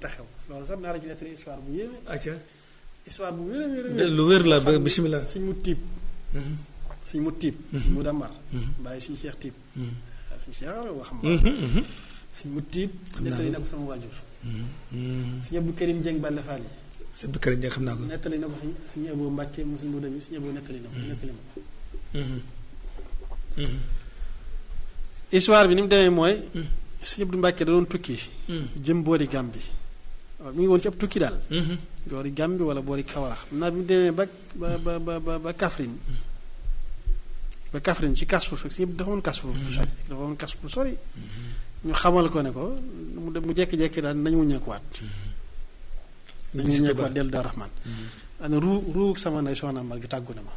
taxaw loolu sax naa la ci nettali histoire bu yéeme acca histoire bu wér a wér a de- lu wér la ba bisimilah. suñ mu tiib suñ mu tiib mu dambar bàyyi suñu seex tiib suñu seex wax ma suñ mu tiib naa nettali ko. na ko sama waajur suñu Abdou Karim Dieng Balla Fall yi sa bëkkër yi xam naa ko. nettali na ko suñ suñu Abo Mbàkke mu suñu Modou bi suñu Abo nettali na ko nettali ma ko histoire bi ni mu demee mooy suñu Abdou Mbàkke da doon tukki jëm boori Gàmbi waaw mi ngi woon ci ab tukki daal boori Gàmbi wala boori Kawara xam naa bi mu demee ba ba ba ba ba ba Kaffrine ba Kaffrine ci Kasfu fekk si dafa woon Kasfu bu sori dafa woon Kasfu bu sori ñu xamal ko ne ko mu dem mu jékki-jékki daal nañu wuññeekuwaat nañu wuññeekuwaat dellu Daaru Rahmaan ana ruu ruu sama ndey soxna Mbal gi tàggu na ma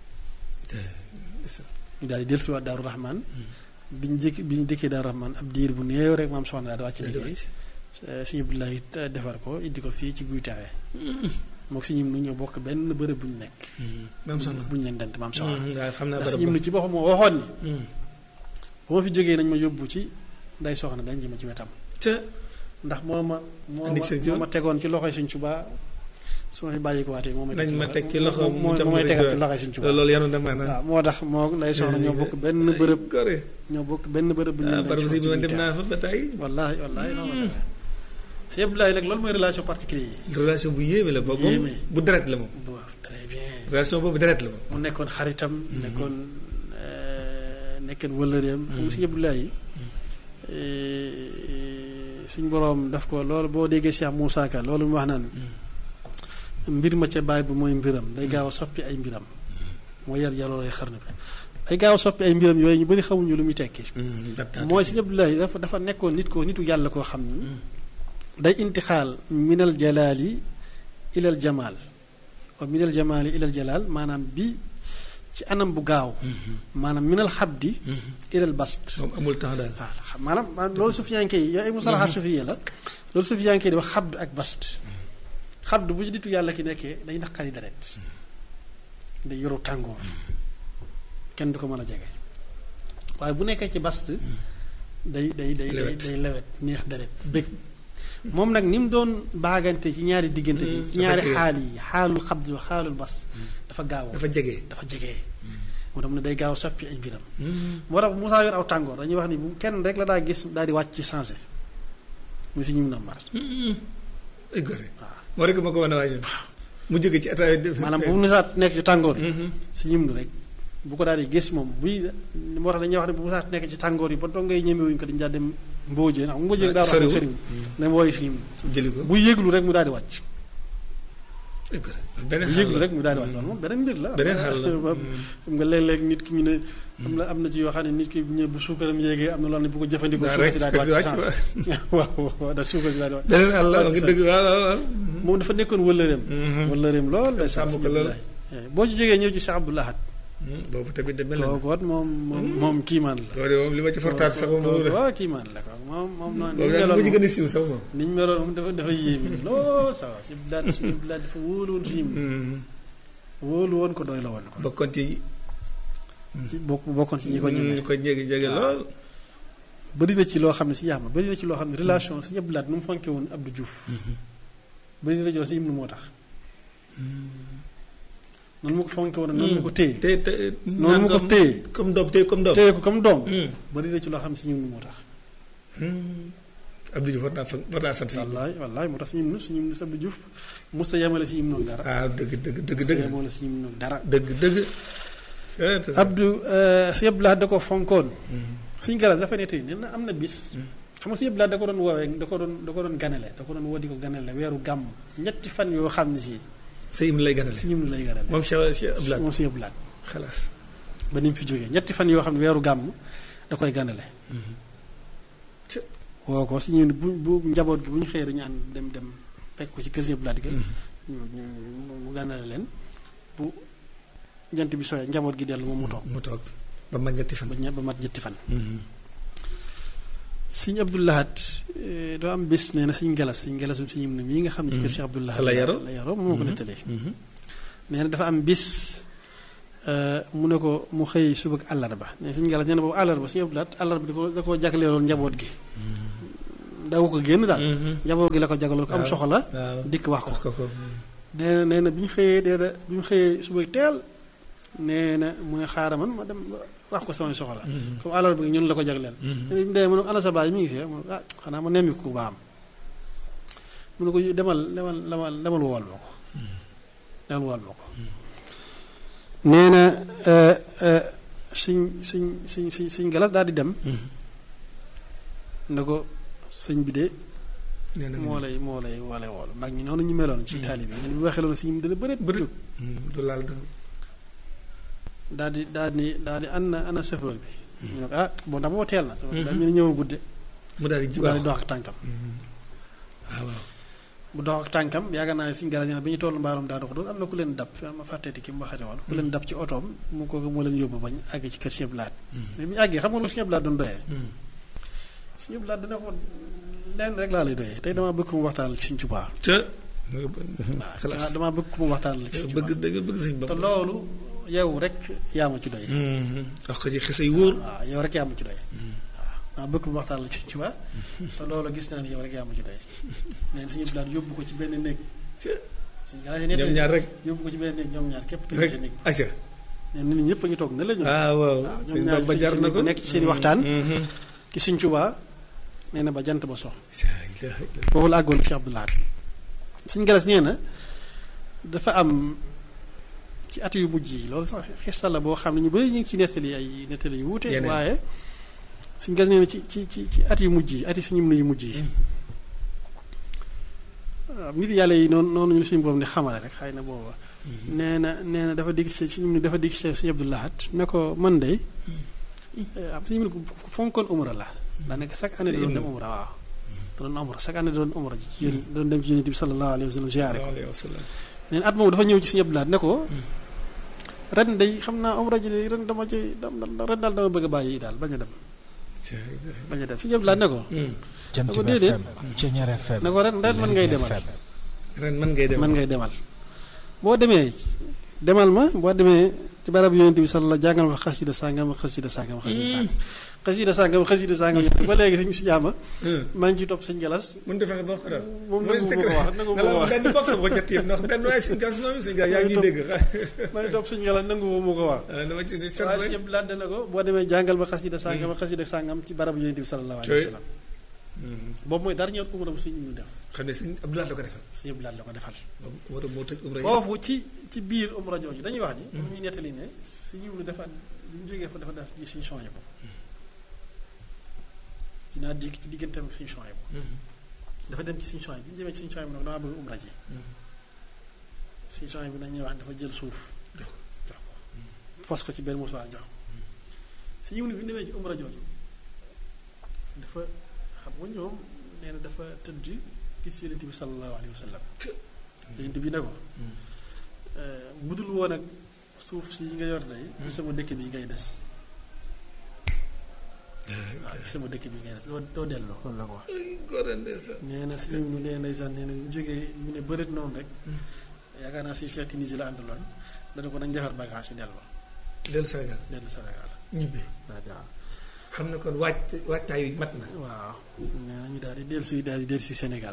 ñu daal di dellusiwaat Daaru Rahmaan bi ñu jékki bi ñu dëkkee Daaru Rahmaan ab diir bu néew rek maam soxna daal di wàcc liggéey suñu Abdoulaye defar ko indi ko fii ci guy taxee mook si ñim nu ñoo bokk benn bërëb bu ñu nekk maam soxna. bu ñu leen dent maam soxna waaw xam naa ndax si barab ñim ba. nu ci boppam moo waxoon ni bu ma fi jógee nañ ma yóbbu ci nday soxna dañ jëma ci wetam ca ndax moo ma moo Andi ma sëñ moo ma tegoon ci loxoy suñ Tuubaa su ma fi bàyyi ko waatee moo may nañ ma teg ci loxo mu moo jox moo ma may sëñ tegal ci Tuubaa. loxoy suñ Tuubaa loolu yanu na maanaam. waaw moo tax moo nday soxna ñoo bokk benn bërëb gore. ñoo bokk benn bërëb bu ñu ah leen barab denc si foofu bi ci man dem guy naa fa ba tey. taxee. wallaahi wallaahi noonu la demee sëñ Abdoulaye nag loolu mooy relation particulier yi relation bu yéeme la boobu Yéeme. bu deret la moom. bu très bien relation boobu deret la moom. mu nekkoon xaritam nekkoon nekkoon wëllëreem xam nga sëñ Abdoulaye suñ boroom daf ko loolu boo déggee Cheikh Moussa Ka loolu mu wax naan mbir ma ca baay bu mooy mbiram day gaaw a soppi ay mbiram moo yar yaloore xarnu bi day gaaw a soppi ay mbiram yooyu ñu bari xamuñu lu muy tekki mooy sëñ Abdoulaye dafa dafa nekkoon nit ko nitu yàlla koo xam ni day intixaal minal jalaali ilal jamaal wa minal jamaali ilal jalaal maanaam bi ci anam bu gaaw maanaam minal xabdi ilal bast moom amul temps daal. waaw xam- maanaam maanaam loolu sufiyanke yi yow ay musalaxaat sufiye la loolu sufiyanke yi di wax xabd ak bast xabd bu ci nitu yàlla ki nekkee day naqari deret day yoru tàngoor kenn du ko mën a jege waaye bu nekkee ci bast day day day day Lewet. day lewet neex deret bëgg moom nag ni mu doon baagante ci ñaari diggante bi ci dafa ñaari jege. xaal yi xaalul xabd wa xaalul bas dafa gaaw dafa jege. dafa jege moo tax mu ne day gaaw soppi ay mbiram moo tax bu Musaa yor aw tàngoor dañuy wax ni bu kenn rek la daa gis daal di wàcc ci sensé muy si ñum na mar ay gore. moo rek ma ko wan a waajal. mu jóge ci état yi. maanaam bu mu nisaat nekk ci tàngoor yi si ñum rek bu ko daal di gis moom buy moo tax dañuy wax ne bu Musaa nekk ci tàngoor yi ba dongay ñemewuñ ko dañu daal dem mbóojee ndax mbóojee daa soriwul. soriwul ne wooyu si ñum jëli ko. bu yëglu rek mu daal di wàcc ay gore. bu beneen xaal yëglu la. rek mu daal di wàcc loolu moom beneen mbir la beneen xaal la. xam nga léeg-léeg nit ki ñu ne am na am na ci yoo xam ne nit ki ñëw bu suukaram yéegee am na loo xam ne bu ko jëfandikoo daa suukar rek si daal di suukar si wàcc wàcc chance waaw waaw da suukar si daal di wàcc beneen xaal la wax nga dëgg waaw waaw waaw. moom dafa nekkoon wëllëreem wëllëreem lool day sàmm ko lool. boo ci jógee ñëw ci Cheikh Abdou Lahad boobu tamit de mel na. kooku it moom moom moom kiimaan la loolu moom li ma ci fortaat sax moom kooku la. waaw kiimaan la kooku moom moom noonu boobu ni daal ñu mu ci meloon gën a siiw sax moom. ni ñu meloon moom dafa dafa yéeme lool ça va si daal si daal dafa wóolu woon suñu wóolu woon ko doy la woon ko bokkoon ci. ci bokk bokkoon ci ñi ko ñemee ñu ko jege jege lool. bëri na ci loo xam ne si yaama bëri na ci loo xam ne relation si Abdou Lahad nu mu fonke woon Abdou Diouf bëri na ci loo si Ibnu moo tax noonu mu ko fonke woon noonu mu ko téye te te. noonu mu ko téye comme doom téye comme doom. téye ko comme doom Hmm. bëri na ci loo xam ne si Ibnu moo tax Abdou Diouf war naa fa war naa sant. wallaay wallaay moo tax si Ibnu si Ibnu si Abdou Diouf musta yemale si Ibnu dara ah dëgg dëgg dëgg musta dëgg. yemale si Ibnu dara dëgg dëgg. Abdou si Abdou Lahad da ko fonkoon suñ galas dafa ne tey nee na am na bis xam nga si Abdou Lahad da ko doon woowee da ko doon da ko doon ganale da ko doon woo di ko ganale weeru gàmm ñetti fan yoo xam ne si sa im lay ganale. si ñim lay ganale moom Cheikh Cheikh Abdou Lahad moom si Abdou Lahad xalaas. ba ni mu fi jógee ñetti fan yoo xam ne weeru gàmm da koy ganale woo ko si ñu bu bu njaboot gi bu ñu xëyee dañu ànd dem dem fekk ko ci kër si Abdou Lahad ga ñu ñu mu ganale leen bu jant bi sooyee njaboot gi dellu moom mu toog mu toog ba ma ñetti fan. ba ñe- ba mat ñetti fan Sëñ Abdou Lahad eh, doo am bés nee na Sëñ Galas Sëñ Galasum Sëñ Ibnu mii nga xam ne ci kër Cheikh Abdou Lahad Fa la yaroo. la yaroo moo ko nettalee nee na dafa am bis eh, mu ne ko mu xëy suba ak àllarba nee na Sëñ Galas nee na boobu àllarba Sëñ Abdou Lahad àllarba da ko da koo jagleeloon njaboot gi daw ko génn daal Mhm. njaboot gi la ko jagaloon ko am Waaw. soxla waaw dikk wax ko wax ko ko nee na nee na bi ñu xëyee nee na bi ñu xëyee suba teel nee na mu ne xaaral man ma dem wax ko samay soxla comme alal bi ñun la ko jagleel nee na bi mu demee mu ne ana sa baay mi ngi fi mu ne ah xanaa ma nemmi ko ba am mu ne ko demal demal demal demal wool ma ko demal wool ma ko nee na suñ suñ suñ suñ suñ galas daal di dem ne ko sëñ bi de nee na moo lay moo lay moo lay wool mag ñi noonu ñu meloon ci taalibe yi bi waxee loolu sëñ bi dana bëreet bëri du laal du daal di daal di daal di ana ana chauffeur bi ñu ne ko ah bon ndax boo teel na daal ñu ne ñëw gudde mu daal di daal di dox ak tànkam waaw waaw bu dox ak tànkam yaakaar naa ne suñu galas bi ñu toll mbaalum daa dox doon am na ku leen dab ma fàtteeti ki mu waxate woon ku leen dab ci otoom mu ko moo leen yóbbu bañ àgg ci kër Sëñ Blaat mais bi ñu àggee xam nga lu Sëñ Blaat doon doyee Sëñ Blaat dana ko lenn rek laa lay doyee tey damaa bëgg mu waxtaan ci Sëñ Tuubaa te waaw damaa bëgg mu waxtaan ci Sëñ bëgg Tuubaa dëgg bëgg sëñ te bopp loolu yow rek yaa ma ci doy wax ko ci xese yu wóor waaw yow rek yaa ma ci doy waaw maa bëgg mu waxtaan la ci Sëñ Tuubaa te loolu gis naa ne yow rek yaa ma ci doy neen Sëñ Blaat yóbbu ko ci benn néeg Sëñ Galas yi ñoom ñaar rek yóbbu ko ci benn néeg ñoom ñaar képp tëj rek ci néeg acca nee nit ñi ñëpp a ngi toog ne la ñu ah waaw waaw sëñ ñoom ñaar ba jar na ko nekk ci seen i waxtaan ci Sëñ Tuubaa nee na ba jant ba sox foofu la àggoon ci Abdou Lahad Sëñ Galas nee na dafa am ci at yu mujj yi loolu sax xista la boo xam ne ñu bëri ñu ngi ci nettali ay nettali yu wuute Yeneen. waaye Sëñ Galas nee na ci ci ci ci at yu mujj yi at yi suñu mën yu mujj yi waaw nit yàlla yi noonu noonu ñu suñu boobu ne xamale rek xëy na booba nee na nee na dafa dikk si suñu ni dafa dikk si Sëñ Abdou Lahad ne ko man de am suñu mën ko fonkoon umra la daanaka chaque année da doon dem umra waaw da doon umra chaque année da doon umra ji yéen da doon dem ci yonent bi sallallahu alayhi wa sallam ziyaare ko alayhi wa sallam nee na at moom dafa ñëw ci Sëñ Abdou Lahad ne ko ren day xam naa umra ji de ren dama ci dam ren daal dama bëgg a bàyyi daal bañ a dem bañ a dem Sëñ Abdou Lahad ne ko Jant ne ko bi déedéet. FM Ceñeer FM ne ko ren ren mën ngay Lergui demal FM. ren man ngay dem mën ngay demal boo demee demal ma boo demee ci barab yonent bi sallallahu jàngal ma xasida sàngam xasida sàngam xasida sàngam xasida sàngam xasida sàngam ba léegi suñu si jaama maa ngi ciy topp sëñ galas mun defee ba ko daal moom nangu ma ko wax nangu ma ko wax benn box ko ñett yëpp ndax benn waaye sëñ gas moom sëñ gas yaa ngi ñuy dégg maa ngi topp sëñ galas nangu ma ko wax dama ci waaye si yëpp laaj na ko boo demee jàngal ma xasida sàngam xasida sàngam ci barab yonent bi sallallahu alayhi wa sallam boobu mooy dara ñëw umra bu suñu ñu def xam ne sëñ Abdoulaye la ko defal sëñ yëpp laaj la ko defal moo tax moo tëj umra yi foofu ci ci biir umra jooju dañuy wax ni ñu ñuy nettali ne si yiw lu dafa bi mu jógee fa dafa def ci suñu changé bo dinaa dégg ci digganteem ak suñu changé bo dafa dem ci suñu changé bi ñu demee ci suñu changé bi nag damaa bëgg umra ji suñu changé bi nag ñuy wax dafa jël suuf jox jox ko fos ko ci benn musuwaar jox ko si yiw ni bi ñu demee ci umra jooju dafa xam nga ñoom nee na dafa tëdd gis yonent bi sallallahu alayhi wa sallam yonent bi ne ko budul woon ak suuf si yi nga yor day ci sama dëkk bi ngay des waaw ci sama dëkk bi ngay des doo doo delloo loolu la ko wax nee na si ñu nee ndeysaan nee na bu jógee mu ne bëreet noonu rek yaakaar naa si Cheikh Tunisie la àndaloon dana ko nañ defar bagage yi delloo dellu Sénégal dellu Sénégal ñibbi waaw waaw xam ne kon waaj waajtaay wi mat na waaw nee na ñu daal di dellu si daal di dellu si Sénégal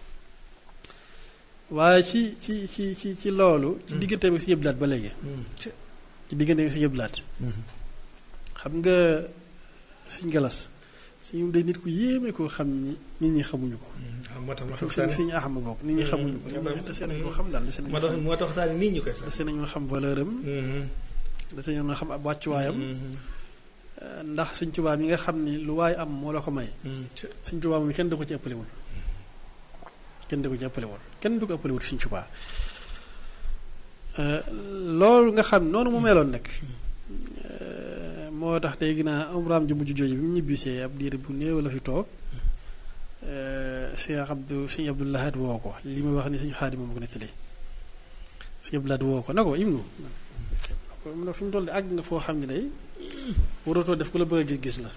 waaye ci ci ci ci ci loolu ci diggante bi si yëblaat ba léegi ci diggante bi si yëblaat xam nga suñ galas suñu day nit ku yéeme koo xam ni nit ñi xamuñu ko waaw moo tax ma suñ tax suñu axama bokk nit ñi xamuñu ko nit ñi dese nañ ko xam daal dese nañ moo ko tax xam moo tax waxtaan nit ñu koy sax dese nañoo xam valeur am dese nañoo xam ab wàccuwaayam ndax Sëñ Tuubaa mi nga xam ni lu waay am moo la ko may Sëñ Tuubaa moom kenn du ko ci ëppalewul kenn du ko ci ëppalewul kenn du ko ëppalewul Sëñ Tuubaa loolu nga xam noonu mu meloon nag moo tax tey ginnaaw umraam ju mujj jooju bi mu ñibbisee ab diir bu néew la fi toog Cheikh Abdou Sëñ Abdou Lahad woo ko li ma wax ni Sëñ Xaadim moom ko nettali Sëñ Abdou Lahad woo ko na ko Ibnu mu ne fi mu toll de àgg nga foo xam ne day waratoo def ku la bëgg a gis-gis la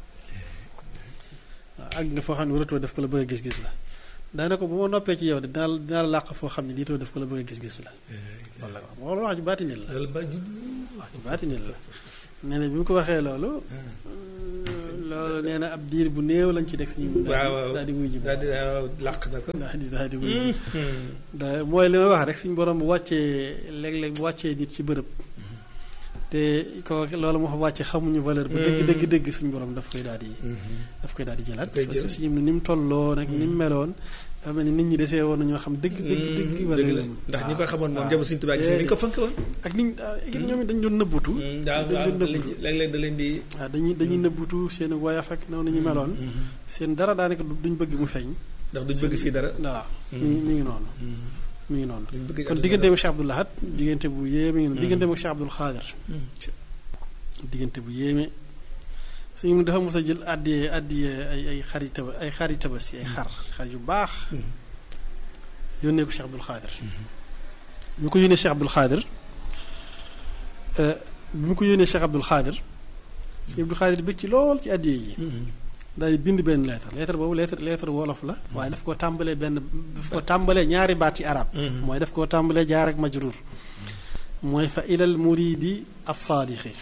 waaw àgg nga foo xam ne waratoo def ku la bëgg a gis-gis la daanaka bu ma noppee ci yow de dinaa la dinaa la làq foo xam ne diitoo def ku la bëgg a gis-gis la loolu la ko wax wax ju baatinil la loolu ba judd wax ju baatinil la nee na bi mu ko waxee loolu loolu nee na ab diir bu néew lañ ci teg si ñu waaw waaw daal di wuy ji daal di waaw làq na ko. daal di daal di wuy ji da mooy li may wax rek suñu borom bu wàccee léeg-léeg bu wàccee nit ci bërëb te ko loolu moo fa wàcce xamuñu valeur bu dëgg dëgg dëgg suñu borom daf koy daal di daf koy daal di jëlaat Daf koy parce que jël. suñu ni mu tolloo nag ni mu meloon dafa mel ni nit ñi desee woon na ñoo xam dëgg dëgg dëgg dëgg valeur la am. ndax ñi ko waaw, xamoon moom waaw. jamono Sëñ Tuubaa gis ni ko fonk woon. ak niñ ak ñoom it dañ doon nëbbutu waaw dañ waaw doon da leen nëbbutu di léeg-léeg da leen di. waaw dañuy dañuy nëbbutu seen woyaf ak noonu ñu meloon seen dara daanaka du- duñ bëgg mu feeñ ndax duñ bëgg fii dara. waaw mi ngi mi ngi noonu mi ngi noonu duñ bëgg kon diggante bu Cheikh Abdoul Ahad diggante bu yéeme ngi noonu diggante bu Cheikh Abdoul Khadir diggante bu yéeme suñu mu dafa mos a jël àddiyee àddiyee ay ay xari taba ay xari tabaski ay xar xar yu baax yónnee ko Cheikh Abdoul Khadir bi mu ko yónnee Cheikh Abdoul Khadir bi mu ko yónnee Cheikh Abdoul Khadir Cheikh Abdoul Khadir bëgg ci lool ci àddiyee yi daal di bind benn lettre lettre boobu lettre lettre wolof la waaye daf koo tàmbalee benn daf ko tàmbalee ñaari baati arab mooy daf koo tàmbalee jaar ak majrur mooy fa ilal muridi as-saadiqi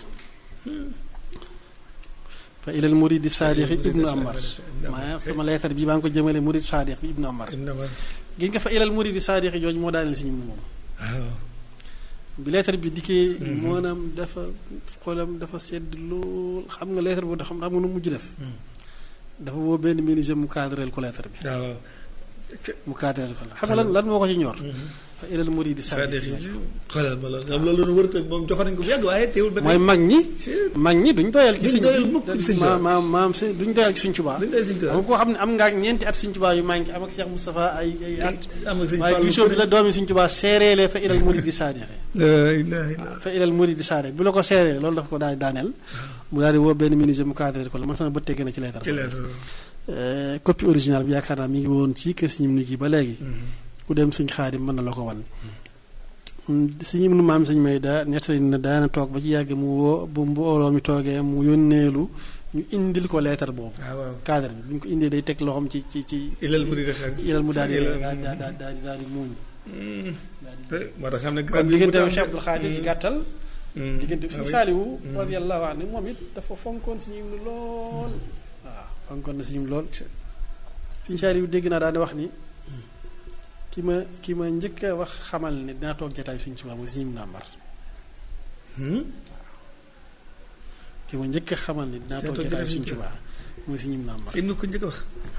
fa ilal muridi saadiqi ibnu amar maa sama lettre bi maa ngi ko jëmale murid saadiq bi ibnu amar gis nga fa ilal muridi saadiqi jooju moo daaneel si ñu moom waaw. bi lettre bi dikkee maanaam dafa xolam dafa sedd lool xam nga lettre boobu xam xam nga nu mujj def dafa woo benn menuisier mu cadreel ko lettre bi waaw. mu cadreel ko la xam nga lan lan moo ko ci ñor fa ilal muridi c'est-à-dire saadiqi xoolal ma loolu xam loolu wër tëg moom joxoon nañ ko bu yàgg waaye teewul ba tey. mooy mag ñi Chut. mag ñi duñ doyal ci Duñ suñ doyal mukk ci Sëñ Tuubaa. maam maam si duñ doyal ci suñ Tuubaa dañ koy Sëñ Tuubaa. xam nga koo xam ne am nga ak ñeenti at suñ Tuubaa yu manqué am ak Cheikh Moustapha ay ay at am ak Sëñ waaye Fallu gisoo bi la doomi suñ Tuubaa seereelee fa ilal muridi saadiqi la ilaha illa fa ilal muridi saadiqi bu la ko seeree loolu dafa ko daal di daaneel mu daal di woo benn menuisier mu cadré ko la man sama bët tegg na ci leetar ci leer Euh, copie originale bi yaakaar naa mi ngi woon ci kër Sëñ Ibnu gi ba léegi ku dem Sëñ Xaadim mën na la ko wan Sëñ Ibnu maam Sëñ may daa nettali na daana toog ba ci yàgg mu woo bu mbooloo mi toogee mu yónneelu ñu indil ko leetar boobu waaw waaw cadre bi bu ñu ko indee day teg loxoom ci ci ci ilal mu di xel ilal mu daal di Ilal- daal di daal di daal di daal di muuñ moo tax xam ne kon diggante wu Cheikh Abdoul Khadir ci gàttal Mm. diggante bi Ah Sëñ oui. Saaliwu radiyallahu anhu moom it dafa fonkoon Sëñ Ibnu lool waaw fonkoon na Sëñ Ibnu lool Sëñ Saaliwu dégg naa daal di wax ni ki ma ki ma njëkk a wax xamal ne dinaa toog jataay Sëñ Tuubaa mooy Sëñ Ibnu Amar Hmm? ki ma njëkk a xamal ne dinaa toog jataay Sëñ Tuubaa mooy Sëñ Ibnu Amar Sëñ bi ko njëkk a wax.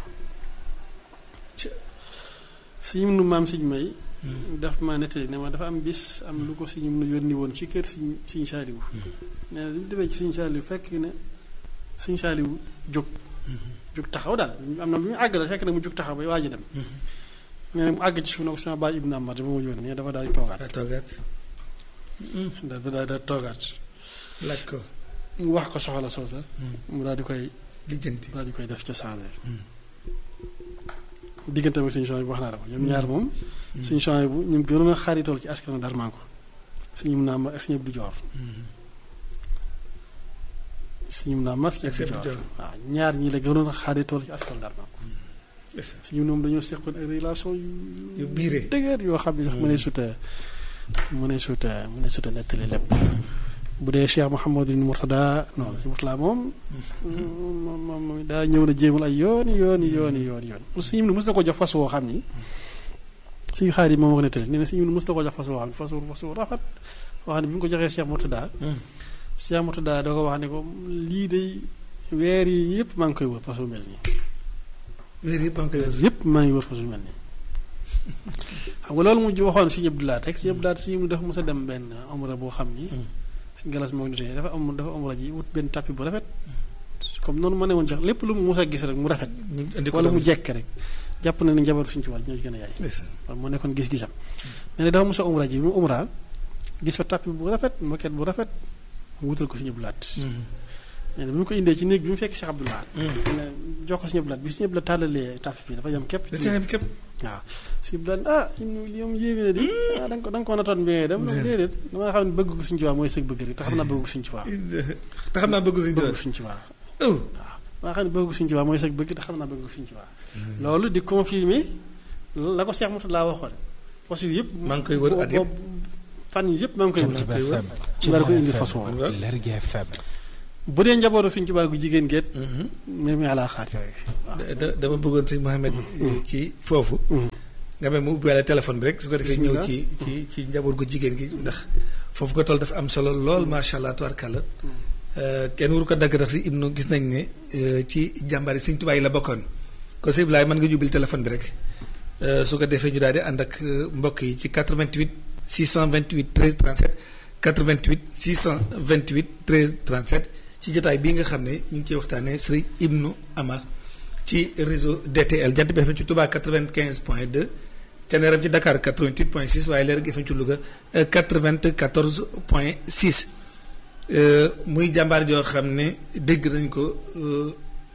Sëñ Ibnu maam Sëñ may daf ma nettali ne ma dafa am bis am lu ko Sëñ Ibnu yónni woon ci kër Sëñ Sëñ Saaliwu nee na li mu demee ci Sëñ Saaliwu fekk ne Sëñ Saaliwu jóg jóg taxaw daal am na bu ñu àgg la fekk na mu jóg taxaw bay waaj a dem nee na mu àgg ci suuf na ko sama baay Ibnu Amar dama ma yónni nee dafa daal di toogaat daa toogaat. dafa daal di toogaat laaj ko. mu wax ko soxla soosa mu daal di koy lijjanti. daal di koy def ca changé diggante ak suñu changé bu wax naa la ko ñoom ñaar moom suñu changé bu ñu gënoon a xaritool ci askanu Darmanko suñu mun naa ma ak suñu Abdou Dior suñu mun naa ma suñu Ak sëñ Abdou Abdou Dior Dior. waaw ñaar ñi la gënoon a xaritool ci askanu Darmanko Est-ce suñu moom dañoo seqoon ay relation yu yu biiree. dëgër yoo xam ne sax mu ne suta mu ne suta mu ne suta nettali lépp bu dee Cheikh Mouhamadou Mourtada non si Mourtada moom moom moom moom daa ñëw na jéemal ay yooni yooni yooni yooni yoon suñu mos na ko jox fas woo xam ni suñu xaar yi moom wax nettali nee na suñu mos na ko jox fas woo xam ni fas wu fas wu rafet woo xam ne bi mu ko joxee Cheikh Mourtada Cheikh Mourtada da ko wax ne ko lii day weer yi yëpp maa ngi koy wër fas wu mel nii weer yëpp a ngi koy weer yëpp maa ngi wër fas wu mel nii xam nga loolu mu waxoon si Abdou Lahat rek si Abdou Lahat si dafa mos a dem benn omra boo xam ni si galas moo ngi dafa am dafa omra ji wut benn tapis bu rafet comme noonu ma ne woon sax lépp lu mu mos a gis rek mu rafet ñu indi ko wala mu doon. jekk rek jàpp na ne njaboot suñu ci wàll ñoo ci gën a yaay Est-ce loolu moo nekkoon gis-gisam mais ne dafa mos a omra ji bi mu omra gis fa tapis bu rafet moquette bu rafet mu wutal ko si Abdou Lahat que- nee na bi mu ko indee ci néeg bi mu fekk Cheikh Abdou Lahat Mm. ne jox ko si Abdou Lahat bi si Abdou Lahat tàllalee tapis bi dafa yam képp da ci caa yem képp. waaw si daan ah ñu li moom yéeme na di ah da nga ko da nga ko natoon bi ngay dem Déedéet. déedéet dama xam ne bëgg ko suñ ci waa mooy sëg bëgg rek te xam naa bëgg ko suñ ci waa te xam naa bëgg suñu bëgg doon. ko suñ ci waa oh. maa xam ne bëgg ko suñ ci waa mooy sëg bëgg te xam naa bëgg ko suñ ci waa loolu di confirmer la ko Cheikh Moussa laa waxoon fas yu yëpp maa ngi koy wër at yëpp. fan yi yëpp maa ngi koy wër Jant FM mu daal ko indi fas woo Waaw. Lergui FM bu dee njabootu Sëñ Tuubaa gu jigéen geet même alaa xaar yooyu da- da- dama bëggoon sëñ Mohamed ci foofu nga mel mu ubbiwaale téléphone bi rek su ko defee ñëw Bismillah. ci ci ci njaboot gu jigéen gi ndax foofu ko toll dafa am solo lool macha allah tubarkàlla kenn waru ko dagg ndax si ibnu gis nañ ne euh, ci jàmbaari sëñ Tuubaa yi la bokkoon kon sëñ Ibrahima mën nga jubbil téléphone bi rek euh, su ko defee ñu daal di ànd ak euh, mbokk yi ci 88 628 13 37 88 628 13 37 ci jotaay bii nga xam ne ñu ngi ciy waxtaanee sëriñ Ibnu Amar ci réseau DTL Jant bi FM ci Touba 95 point 2 Thiéniere ci Dakar 88 point 6 waaye Leer gi FM ci Louga euh, 94 point 6 euh, muy jàmbaar joo xam ne dégg nañ ko euh,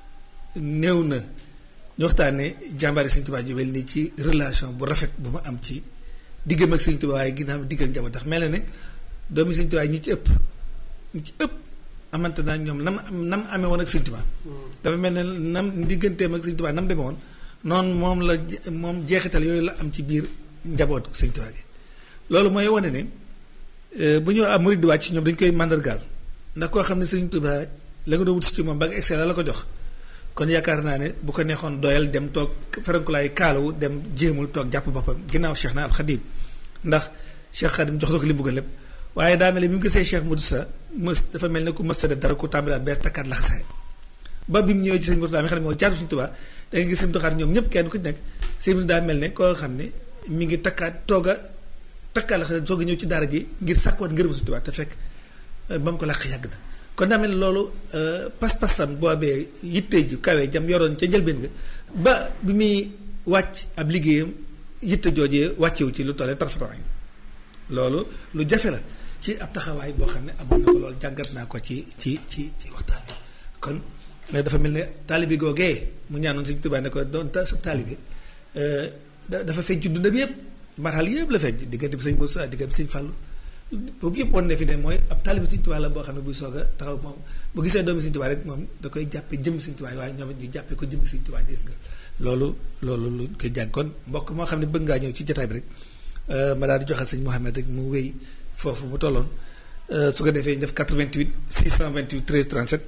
néew na ñu waxtaanee jàmbaari Sëriñ Tuubaa ju mel nii ci relation bu rafet bu ma am ci diggam ak Sëriñ Tuubaa waaye ginnaaw diggal njaboot ndax mel na ne doomi Sëriñ Tuubaa ñi ci ëpp ñi ci ëpp amante naa ñoom nam nam amee woon ak Sëriñ Tuubaa dafa mel ne nam digganteem ak Sëriñ Tuubaa nam demee woon noonu moom la je- moom jeexital yooyu la am ci biir njaboot Sëriñ Tuubaa gi loolu mooy wane ne euh, bu ñu am murid di wàcc ñoom dañu koy màndargaal ndax koo xam ne Sëriñ Tuubaa la nga doon wut si ci moom ba nga excel la la ko jox kon yaakaar naa ne bu ko neexoon doyal dem toog ferenkulaay kaalawu dem jéemul toog jàpp boppam ginnaaw Cheikh na al Xadim ndax Cheikh Xadim jox na ko li mu bëgg lépp waaye daa mel ne bi mu gisee Cheikh Modou Sa mës dafa mel ne ku mës sa def dara ku tàmbaliwaat bees takkaat laxasaay ba bi mu ñëwee ci sëñ Mourtada mi xam ne moo jaatu suñu Tuubaa da nga gis sëñ doxaat ñoom ñëpp kenn ku ci nekk sëñ bi daa mel ne koo xam ne mi ngi takkaat toog a takkaat laxasaay soog a ñëw ci daara ji ngir sàkkuwaat ngërëm suñu Tuubaa te fekk euh, ba mu ko làq yàgg na kon daa mel ne loolu euh, pas-pasam boobee yitte ju kawe jam yoroon ca njëlbeen nga ba bi muy wàcc ab liggéeyam yitte joojee wàccewu ci lu tollee tarfatawaañ loolu lu jafe la ci ab taxawaay boo xam ne amoon na ko loolu jàngat naa ko ci ci ci ci waxtaan wi kon ne dafa mel ne taalibe googee mu ñaanoon Sëñ Tuubaa ne ko doon ta sa taalibe euh, da- dafa feeñ ci dundam yëpp marxal yëpp la feeñ diggante bi sëñ Moussa diggante bi sëñ Fàllu foofu yëpp wan ne fi ne mooy ab taalibe Sëñ Tuubaa la boo xam ne buy soog a taxaw moom bu gisee doomi Sëñ Tuubaa rek moom da koy jàppe jëm Sëñ Tuubaa waaye ñoom it ñu jàppe ko jëm Sëñ Tuubaa gis nga loolu loolu lu koy jàng kon mbokk moo xam ne bëgg ngaa ñëw ci jotaay bi rek euh, ma daal di joxal sëñ Mouhamed rek mu wéy foofu mu tolloon euh, su ko defee ñu def 88 628 13 37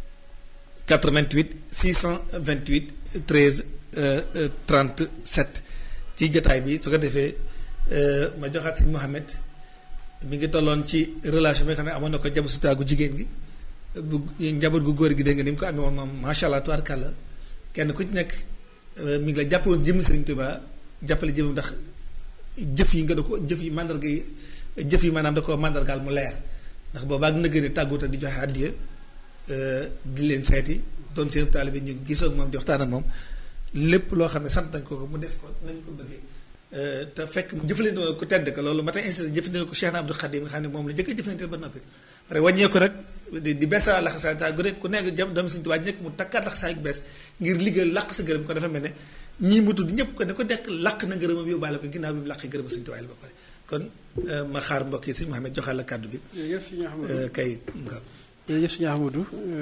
88 628 13 euh, euh, 37 ci jotaay bi su ko defee euh, ma joxaat sëñ Mouhamed mi ngi tolloon ci relation bi nga xam ne amoon na ko jabu sutaagu jigéen gi bu njaboot gu góor gi dégg nga ni mu ko amee woon moom macha allah tubaarkàlla kenn ku ci nekk euh, mi ngi la jàppale woon jëmm Sëriñ Tuubaa jàppale jëmm ndax jëf yi nga da ko jëf yi mandarga yi jëf yi maanaam da ko mandargaal mu leer ndax boobaa ak nëgëri tàgguta di joxe àddiya euh, di leen seeti doon seen taalibe ñu gisoo ak moom di waxtaan ak moom lépp loo xam ne sant nañ ko ko mu def ko nañ ko bëggee Euh, te fekk mu jëfandikoo ko tedd ka loolu ma tey insisté jëfandikoo ko Cheikh na Abdou Khadim nga xam ne moom la jëkk a jëfandikoo ba noppi pare wàññeeku nag di di beesa laxasaay ta gu nekk ku nekk jam doomu Sëriñ Tuubaa ji nekk mu takkaat laxasaay bu bees ngir liggéey làq sa gërëm ko dafa mel ne ñii mu tudd ñëpp ko ne ko nekk làq na gërëmam yóbbaale ko ginnaaw bi mu làqee gërëma Sëriñ Tuubaa la ba pare kon euh, ma xaar mbokk yi sëñ Mouhamed joxal la kàddu gi jërëjëf sëñ Ahmadou euh, kay nga jërëjëf sëñ Ahmadou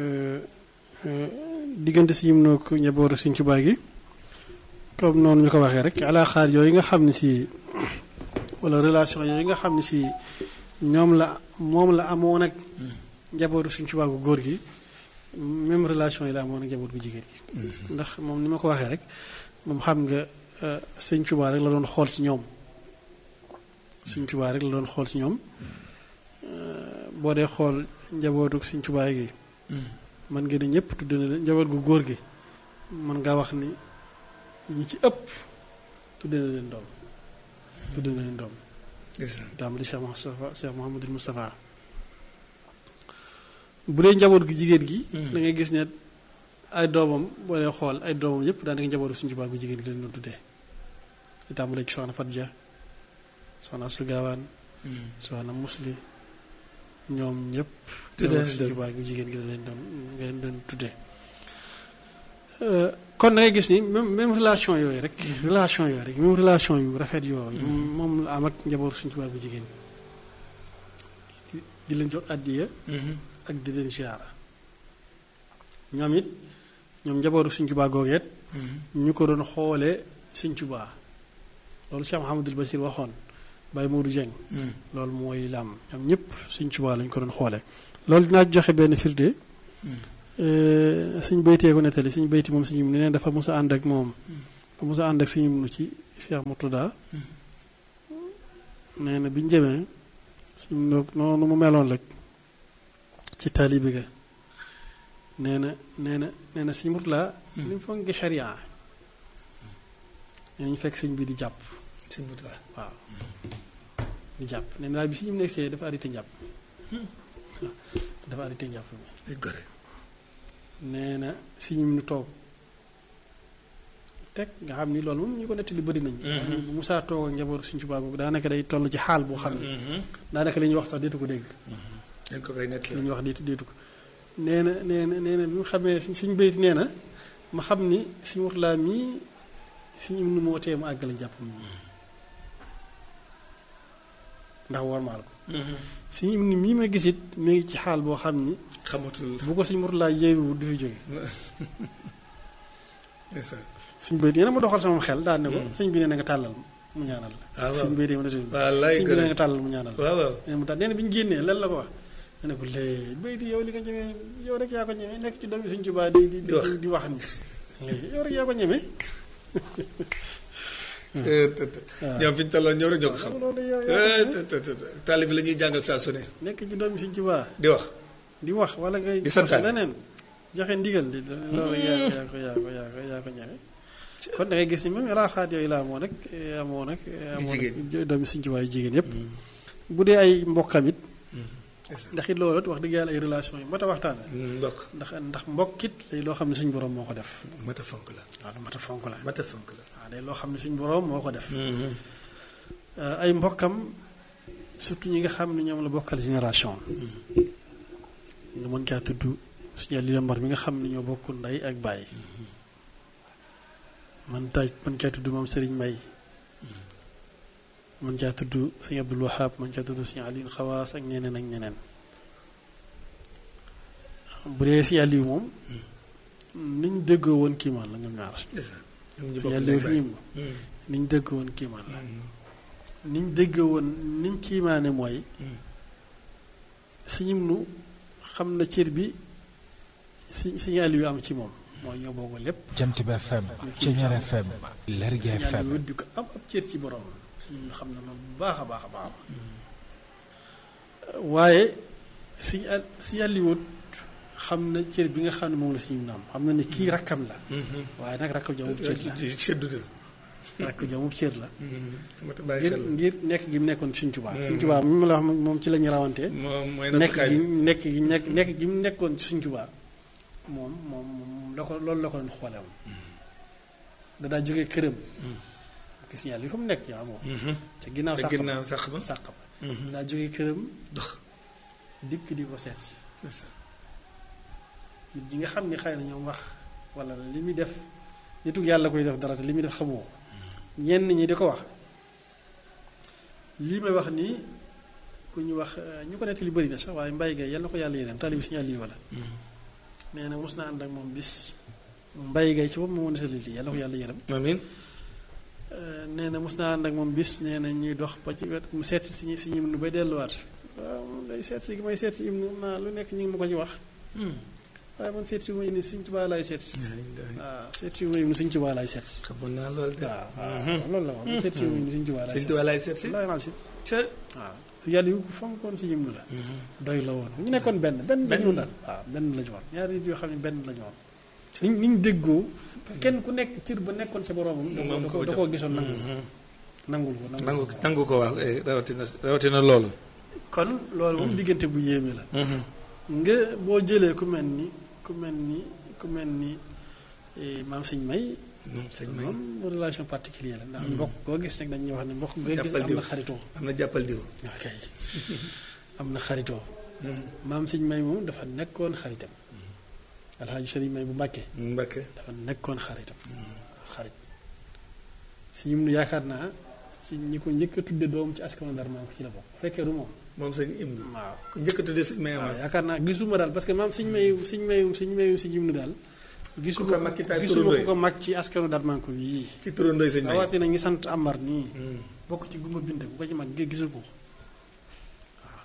diggante si ñum noo ko njabootu Sëñ Tuubaa gi comme noonu ñu ko waxee rek alaaxaar yooyu nga xam ne si wala relation yooyu nga xam ne si ñoom la moom la amoon ak njabootu Sëñ Tuubaa gu góor gi même relation yi la amoon ak njaboot gu jigéen gi ndax moom ni ma ko waxee rek moom xam nga euh, Sëñ Tuubaa rek la doon xool ci ñoom Sëñ Tuubaa rek la doon xool ci ñoom Euh, boo dee xool njabootu Sëñ Tuubaa gi mën nga ne ñëpp tudd na leen njaboot gu góor gi mën ngaa wax ni ñi ci ëpp tudd na leen doom tudd na leen doom ndeysaan tàmbali Cheikh Moustapha Cheikh Mouhamadul Moustapha bu dee njaboot gi jigéen gi da ngay gis ne ay doomam boo dee xool ay doomam yëpp daanaka njabootu Sëñ Tuubaa gu jigéen gi leen doon tuddee di tàmbale ci soxna Fatja soxna Astu Gaawaan soxna Musli ñoom ñëpp Tuddee njabootu Sëñ Tuubaa gu jigéen gi la leen doon nga leen doon tuddee kon da ngay gis ni même même relation yooyu rek relation yooyu rek même relation yu rafet yooyu moom la am ak njabootu Sëñ Tuubaa gu jigéen gi di leen jox àddiya ak di leen ziyaara ñoom it ñoom njabootu Sëñ Tuubaa googeet ñu ko doon xoolee Sëñ Tuubaa loolu Cheikh Mouhamadul Bachir waxoon Baye Modou Dieng loolu mooy lam ñoom ñëpp Sëñ Tuubaa lañ ko doon xoolee loolu dinaa joxe benn firnde suñ baytee ko nettali suñ bayti moom suñu ne dafa mos a ànd ak moom dafa mos a ànd ak suñu nu ci Cheikh Murtada nee na biñ jëmee suñ noonu mu meloon rek ci taalibi ga nee na nee na nee na suñ Murtada ni mu fonk charia nee nañu fekk sëñ bi di jàpp sëñ Murtada waaw di jàpp nee na bi si ñu nekk see dafa arrêté njàpp dafa arrêté njàpp mi ay gore nee na si ñu nu toog teg nga xam ni loolu moom ñu ko nettali bëri nañ bu Musaa toog ak njabootu Sëñ Tuubaa googu daanaka day toll ci xaal boo xam ne daanaka li ñuy wax sax deetu ko dégg dañ ko koy li nettali ñuy wax deetu deetu ko nee na nee na nee na bi mu xamee suñ suñ bayit nee na ma xam ni suñ Murtalaa mii suñu nu moo tee mu àggale njàpp mi ndax warmaal ko suñu ni mii ma gisit mi ngi ci xaal boo xam ni xamatul bu ko suñ Murtalaa yeewu du fi jóge ndeysaan suñ bayit nee na ma doxal sama xel daal ne ko sëñ bi nee na nga tàllal mu ñaanal la waaw waaw suñ bayit yi ma ne sëñ wallaay bi nee na gore nga tàllal mu ñaanal la waaw waaw nee na mu tax nee na bi ñu génnee lan la ko wax ma ne ko léegi bayit yow li nga ñemee yow rek yaa ko ñemee nekk ci doomi suñ Tuubaa di di Di wax. di wax ni léegi yow rek yaa ko ñemee ñoom fi ñu tolloon ñëw rek ñoo ko xam loolu yow yaa ko ñemee. taalib bi la ñuy jàngal saa su ne nekk ci doomi suñ Tuubaa di wax di wax wala ngay Di santaane. wax leneen joxe ndigal di loolu yaa yaa ko yaa ko yaa ko yaa ko ñeme kon da ngay gis ni même raaxaat yooyu la amoon rek amoo nag amoo nag doomi suñ Tuubaa yu jigéen yëpp bu dee ay mbokkam it ndax it loolu it wax dëgg yàlla ay relation yu mat a waxtaane mbokk ndax ndax mbokkit lay loo xam ne suñ borom moo ko def mat a fonk la waaw lu mat a fonk la mat a fonk la waaw day loo xam ne suñ borom moo ko def ay mbokkam surtout ñi nga xam ne ñoom la bokkal génération nga mën caa tudd suñu li mbar mi nga xam ne ñoo bokk ndey ak bàyyi man taj mën caa tudd moom Serigne May mën caa tudd suñu Abdul Wahab mën caa tudd suñu Aliou Xawaas ak ñeneen ak ñeneen bu dee si Aliou moom niñ déggoo woon kiimaan la ñoom ñaar ñoom ñu si bokk Aliou ndey si ñim niñ déggoo woon kiimaan la niñ déggoo woon niñ kiimaane mooy si ñim nu xam na cër bi si si Aliou am ci moom mooy ñoo bokk lépp Jant bi FM Ceñeer FM Lergui si FM Aliou di ko am ab cër ci borom si ñu xam na loolu bu baax a baax a baax waaye si al si Aliou xam na cër bi nga xam ne moom la si ñu naam xam na ne kii rakkam la waaye nag rakk jamub cër la ci seddu de rakk jamub cër la mat a bàyyi ngir xel ngir nekk gi mu nekkoon Sëñ Tuubaa Sëñ Tuubaa mi ma la wax moom ci la ñu rawantee moom mooy nekk nattukaay gi bi nekk gi nekk nekk gi mu nekkoon ci Sëñ Tuubaa moom moom moom la ko loolu la ko doon xoole moom da daa jógee këram gis nga li fa mu nekk yaa moom ca ginnaaw te sàq ginnaaw sax ba ba sàq ba da daa jógee këram dox dikk di ko seet si nit ñi nga xam ni xëy na ñoom wax wala li muy def nitu yàlla koy def dara te li muy def xamoo ko ñenn ñi di ko wax lii may wax nii ku ñu wax ñu ko nettali bëri na sax waaye mbay gay yal na ko yàlla yéeneem tali bi suñu àll yi wala nee na mos naa ànd ak moom bis mbay gay ci bopp moo nettali lii yal na ko yàlla yéeneem amiin nee na mos naa ànd ak moom bis nee na ñuy dox ba ci wet mu seet si si si ñim nu bay delluwaat waaw moom day seet si may seet si im nu naa lu nekk ñu ngi ma ko ci wax waaye man seet si wu ma indi Sëñ Tuubaa laay seet si waaw seet si wu ma indi Sëñ Tuubaa laay seet si xamoon naa loolu de waaw waaw loolu la wax seet si wu ma indi Sëñ Tuubaa laay sëñ seet Tuubaa si laay seet si wallaahi naa si ca waaw si yàlla yu ko fonkoon si yim nu la doy la woon ñu nekkoon benn benn la ñu woon daal waaw benn la ñu woon ñaari nit yoo xam ne benn la ñu woon niñ niñ déggoo kenn ku nekk cër ba nekkoon sa boroomam da Moom ko ko da jox. koo gisoon nangu nangul ko nangu nangu ko waaw eh, rawatina rawatina loolu kon loolu moom diggante bu yéeme la nga boo jëlee ku mel ni ku mel ni ku mel ni eh, maam sëñ may moom sëñ may moom relation particulière la ndax mbokk koo gis nag dañuy wax ne mbokk nga gis Jàppal am diw. na xaritoo am na jàppal diw ok am na xaritoo maam sëñ may moom dafa nekkoon xaritam alxaaji sëriñ may bu mbàkke Mbakke dafa nekkoon xaritam xarit si ñum nu yaakaar naa ci ñi ko njëkk a tudde doom ci askanu Ndar maam ko ci la bokk bu fekkee du moom moom sëñ Ibnu waaw ku njëkk a tuddee sëñ may waaw amaat yaakaar naa gisuma daal parce que maam siñ mayum siñ mayum siñ mayum si jim nu daal gisuma Ku ko mag ci taal gisuma turandoo ku ko mag ci askanu Ndar maam ko yii ci turandooy sëñ may rawatina ngi sant Amar nii bokk ci gumba bind bu ko ci mag gi gisu ko waaw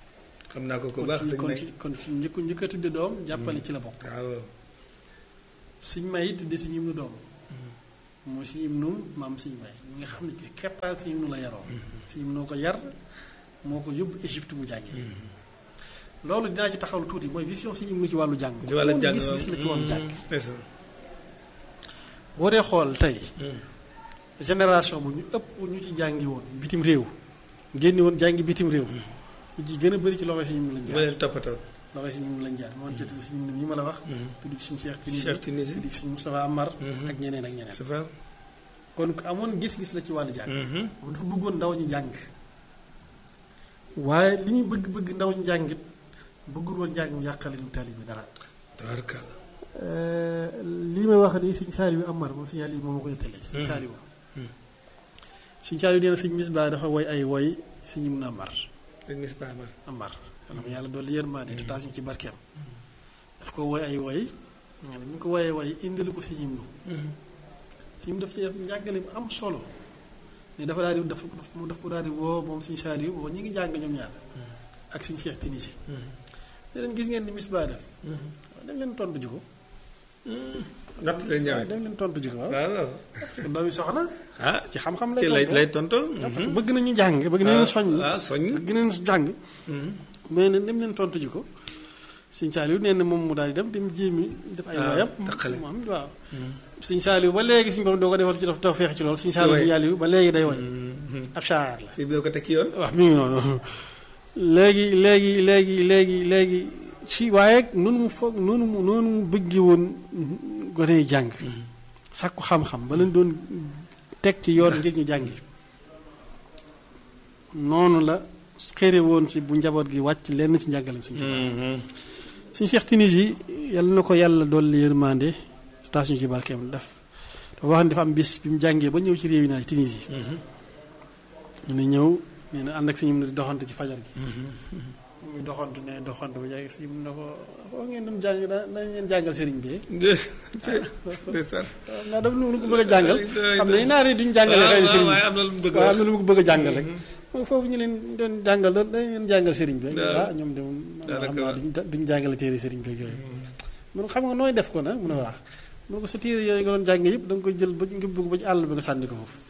xam naa ko ko kon baax ci sëñ kon may ci kon ci njëkk njëkk a tudde doom jàppale ci la bokk waaw siñ may it tudde siñ ibnu doom mooy siñ ibnu maam siñ may ñi nga xam ne ci keppaar siñ ibnu la yaroo siñ ibnu ko yar moo ko yóbbu Égypte mu jàngee loolu dinaa ci taxawlu tuuti mooy vision siñ ibnu ci wàllu jàng ci wàllu jàng gis-gis la ci wàllu jàng ndeysaan boo dee xool tey génération bu ñu ëpp ñu ci jàngi woon bitim réew génni woon jàngi bitim réew ñu ci gën a bëri ci loxo si ñun lañ ba jaar leen toppatoo loxo si ñun lañ jaar moom ci tudd si ñun yi ma la wax tudd ci suñu Cheikh Tinisi Cheikh Tinisi. tudd ci suñu Moustapha Amar ak ñeneen ak ñeneen c'est vrai kon ku amoon gis-gis la ci wàllu jàng moom dafa bëggoon ndaw ñi jàng waaye li ñu bëgg bëgg ndaw ñi jàngit bëggul woon jàng mu yàqale lu tali bi dara tabarkalla lii may wax nii sëñ Saaliw Amar moom sëñ Saaliw moom ma ko nettalee sëñ Saaliw sëñ Saaliw nee na sëñ Misbaa dafa woy ay woy sëñ Ibnu Amar dañ mis baamar Amar xanaa yàlla dolli yërmande te taas ñu ci barkeem daf ko woy ay woy bi ñu ko woyee woy indilu ko sëñ Ibnu sëñ Ibnu daf ci def njàngale bu am solo ne dafa daal di dafa mu daf ko daal di woo moom sëñ Saaliw booba ñi ngi jàng ñoom ñaar ak sëñ Cheikh Tinisi ne leen gis ngeen ni Misbaa def waaw dem leen tontu ji ko natt leen waaw ñëwee dem leen tontu ji ko waaw waaw parce que doomi soxna ah ci xam-xam ci lay tontu. lay tontol parce que bëgg nañu jàng bëgg nañu soññ ah soññ bëgg nañu jàng mais ne dem leen tontu ji ko sëñ Saaliw nee na moom mu daal di dem dem jéemi def ay Ah, woyam taqale. mu am waaw sëñ Saaliw ba léegi suñu borom doo ko defal ci daf taw feex ci loolu sëñ Saaliw Way. sëñ Saaliw ba léegi day woy ab saar la si biir ko teg ci yoon wax mi ngi noonu léegi léegi léegi léegi léegi ci waaye noonu mu foog noonu mu noonu mu bëggi woon gone yi jàng sàkku xam-xam ba leen doon teg ci yoon ngir ñu jàngi noonu la xëre woon ci bu njaboot gi wàcc lenn ci njàngaleem suñu suñu Cheikh Tinisi yàlla na ko yàlla dolli yërmande taas ñu ci barkeem def dafa wax ne dafa am bis bi mu jàngee ba ñëw ci réew yi naa Tinisi ñu ne ñëw nee na ànd ak suñu di doxante ci fajar gi muy doxantu ne doxantu ba jàng si mun na ko foo ngeen doon jàng da dañ leen jàngal sëriñ bi ndeysaan naa daf lu ko bëgg a jàngal xam ne naar yi duñ jàngale xëy na sëriñ waaye am na lu mu bëgg a waaw am wax na lu mu ko bëgg a jàngal rek mooy foofu ñu leen doon jàngal da dañ leen jàngal sëriñ bi Waaw. ah ñoom de moom xam Daanaka naa duñ duñ jàngale téere sëriñ bi ak yooyu mun xam nga nooy def ko nag mun a wax mun ko sa téere yooyu nga doon jàng yëpp da nga koy jël ba nga bëgg ba ci àll bi nga sànni ko foofu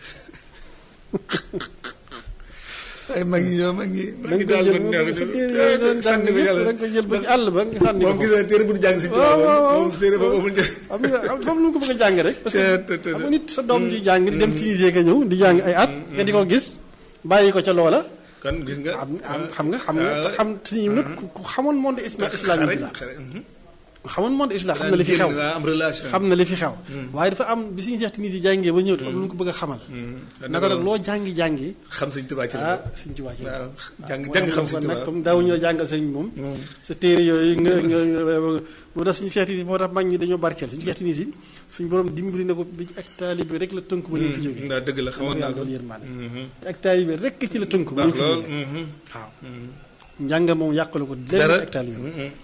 ay mag ñi ñoom mag ñi da mag ñi nga koy daal jël man moom sa téere yooyu nga doon jàng sànni ko yëpp yàlla da nga koy jël ba ci àll ba nga sànni ko moom gis foofu na téere bu du jàng si waaw waaw tubaab waaw moom téere boobu amul njëriñ xam nga xam nga lu mu ko bëgg a jàng rek parce que Te- te- te- xam nga nit sa doom ji jàng di dem Tunisie ka ñëw di jàng ay at nga di ko gis bàyyi ko ca loola kon gis nga am am xam nga xam nga te xam si nag ku ku xamoon monde isma- islamique bi la xare ku xamoon monde islam xam na li fi xew am relation xam na li fi xew waaye dafa am bi suñu seex Tunisie jàngee ba ñëw dafa am lu mu ko bëgg a xamal naka nag loo jàngi jàngi xam sëñ Tuubaa ci la ah bokk. suñ ci wàcc waaw jàng jàng xam sëñ kon nag Tuubaa comme daawuñu la jàngal sëñ moom sa téere yooyu nga nga moo tax suñu seex Tunisie moo tax mag ñi dañoo barkeel suñu seex Tunisie suñu borom dimbali na ko bi ci ak taalibe bi rek la tënk ba ñu fi jógee ndaa dëgg la xamoon naa ko loolu yërmande te ak taalibe rek ci la tënk ba ñu baax fi lool jógee waaw njàng moom yàqalu ko lenn dara ak taalibe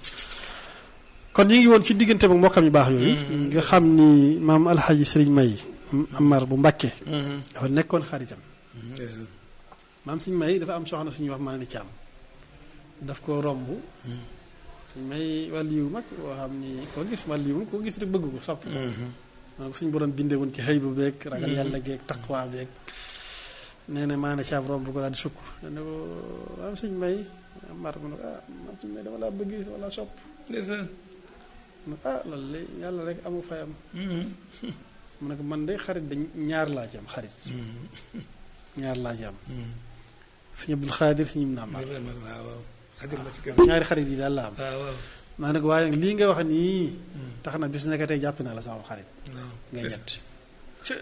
kon ñu ngi woon ci diggante bu mbokkam yu baax yooyu nga xam ni maam alxaaji sëriñ may amar bu mbàkke dafa nekkoon xaritam maam sëriñ may dafa am soxna suñuy wax maa ni caam daf ko romb sëriñ may wàllu yu mag boo xam ni koo gis wàllu yu koo gis rek bëgg ko sopp maanaam suñu borom bindee woon ci xëy bu beeg ragal yàlla geeg taqwa beeg nee na maa ne caam romb ko daal di sukk ne ko maam sëriñ may amar mu ne ko ah maam sëriñ may dama laa bëgg wala sopp ndeysaan mu ne ah loolu de yàlla rek amu fayam mu ne ko man de xarit dañ ñaar laa ci am xarit ñaar laa ci am sëñ Abdul Xaadir sëñ Ibnu Amar waaw waaw xajal ma ci kër ñaari xarit yi daal la am waaw waaw maa ne ko waaye nag lii nga wax nii tax na bis naka tey jàpp naa la sama xarit waaw ngay ñett Cë-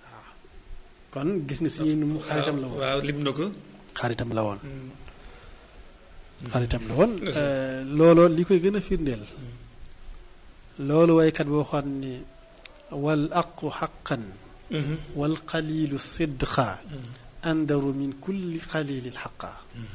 kon gis nga sëñ nu mu xaritam la woon waaw lim na ko xaritam la woon xaritam la woon looloo li koy gën a firndeel loolu waykat boo xam ne wal aqu xaqan wal qalilu sidqa andaru min kulli qalilil xaqa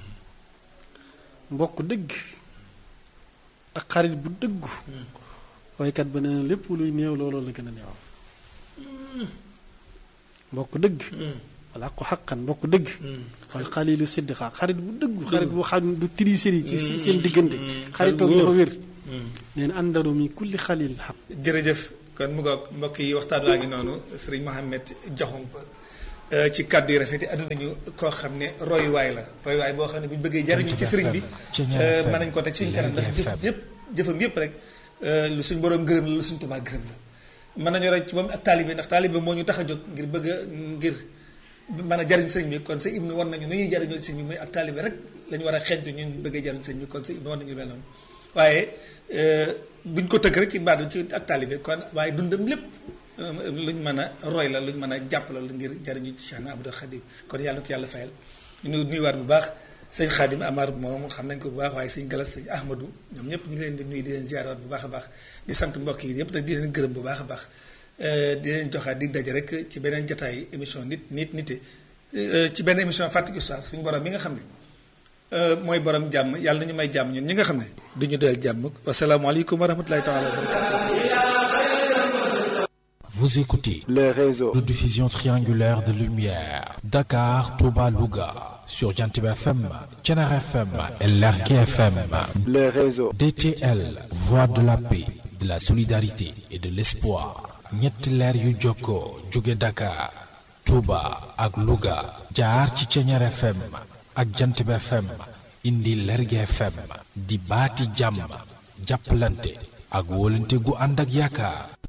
mbokk dëgg ak xarit bu dëggu waykat ba nee na lépp luy néew looloo la gën a néew mbokk dëgg wala ko xaqan mbokk dëgg wala xalilu siddiqa xarit bu dëggu xarit bu xam du tricherie ci seen diggante xaritoog dafa wér nee na àndaru mi kulli xalil xaq jërëjëf kon mu ngoog mbokk yi waxtaan waa ngi noonu sëriñ Mohamed Diakhoumpa ci kàddu yi rafet yi àdduna ñu koo xam ne royuwaay la royuwaay boo xam ne bu ñu bëggee jariñu ci sëriñ bi mën nañ ko teg suñu kanam ndax jëf yëpp jëfam yëpp rek lu suñ borom gërëm la lu suñ Tuubaa gërëm la mën nañu rek ci moom ak taalibe ndax taalibe moo ñu tax a jóg ngir bëgg a ngir mën a jariñ sëriñ bi kon sa ibnu war nañu nu ñuy jariñoo sëriñ bi mooy ak taalibe rek lañu war a xeeñtu ñun bëggee jariñ sëriñ bi kon sa ibnu war nañu mel noonu waaye buñ ko tëgg rek ci baatu ci ak taalibe kon waaye dundam lépp luñ mën a roy la luñ mën a jàpp la ngir jariñu ci Cheikh Ahmadou Khadim kon yàlla na ko yàlla fayal ñu nuyuwaat bu baax sëñ Khadim Amar moom xam nañ ko bu baax waaye sëñ Galas sëñ Ahmadou ñoom ñëpp ñu ngi leen di nuyu di leen ziaraat bu baax a baax di sant mbokk yi yëpp nag di leen gërëm bu baax a baax di leen joxaat dig daje rek ci beneen jotaay émission nit nit nite ci benn émission fàttali histoire suñu borom mi nga xam ne mooy borom jàmm yàlla nañu may jàmm ñun ñi nga xam ne duñu doyal jàmm wasalaamaaleykum wa rahmatulahi taala wa barakatuh Vous écoutez les réseaux de diffusion triangulaire de lumière Dakar, Touba, Louga sur Jantib FM, Thiénare FM et Lergui FM. les réseaux DTL, voix de la paix, de la solidarité et de l'espoir. ñetti leer yu jokkoo jóge Dakar, Touba ak Louga jaar ci Thiénare FM ak Jantib FM indi Lergui FM di baati jàmm jàppalante ak wóolante gu ànd ak yaakaar